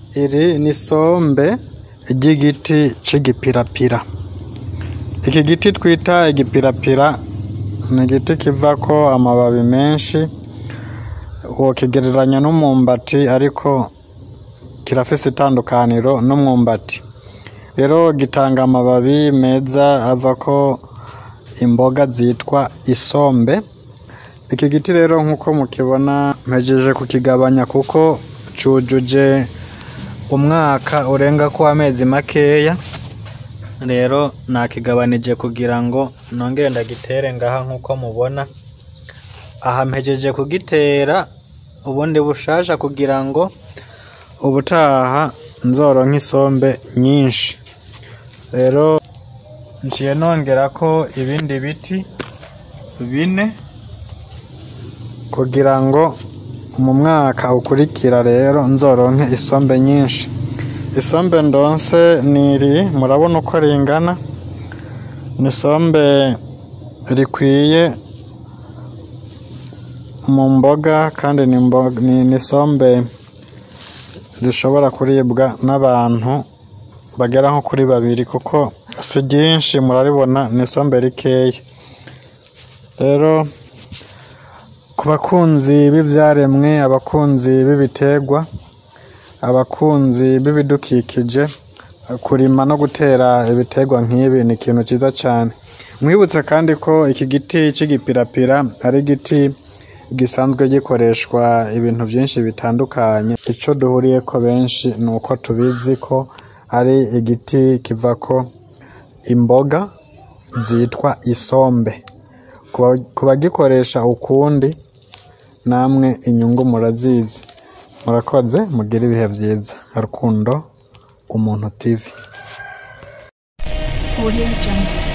iri ni isombe ry'igiti c'igipirapira iki giti twita igipirapira ni igiti kivako amababi menshi wokigereranya n'umwumbati ariko kirafise itandukaniro n'umwumbati rero gitanga amababi meza avako imboga zitwa isombe iki giti rero nk'uko mukibona mpejeje kukigabanya kuko cujuje umwaka urenga ko amezi makeya rero nakigabanije kugira ngo nongere ndagitere ngaha nk'uko mubona aha mpejeje kugitera ubundi bushasha kugira ngo ubutaha nzoronke isombe nyinshi rero nciye nongerako ibindi biti bine kugira ngo mu mwaka ukurikira rero nzoronke isombe nyinshi isombe ndonse niri murabona uko ringana ni isombe rikwiye mu mboga kandi ni imbo- ni ni isombe zishobora kuribwa n'abantu bagera nko kuri babiri kuko si ryinshi muraribona ni isombe rikeya rero ku bakunzi b'ivyaremwe abakunzi b'ibiterwa abakunzi b'ibidukikije kurima no gutera ibiterwa nk'ibi ni ikintu cyiza cyane mwibutse kandi ko iki giti c'igipirapira ari igiti gisanzwe gikoreshwa ibintu byinshi bitandukanye icyo duhuriyeko benshi ni uko tubizi ko ari igiti kivako imboga zitwa isombe Ku- ku bagikoresha ukundi namwe inyungu murazizi murakoze mugire ibihe byiza rukundo umuntu tv Audio Jungle.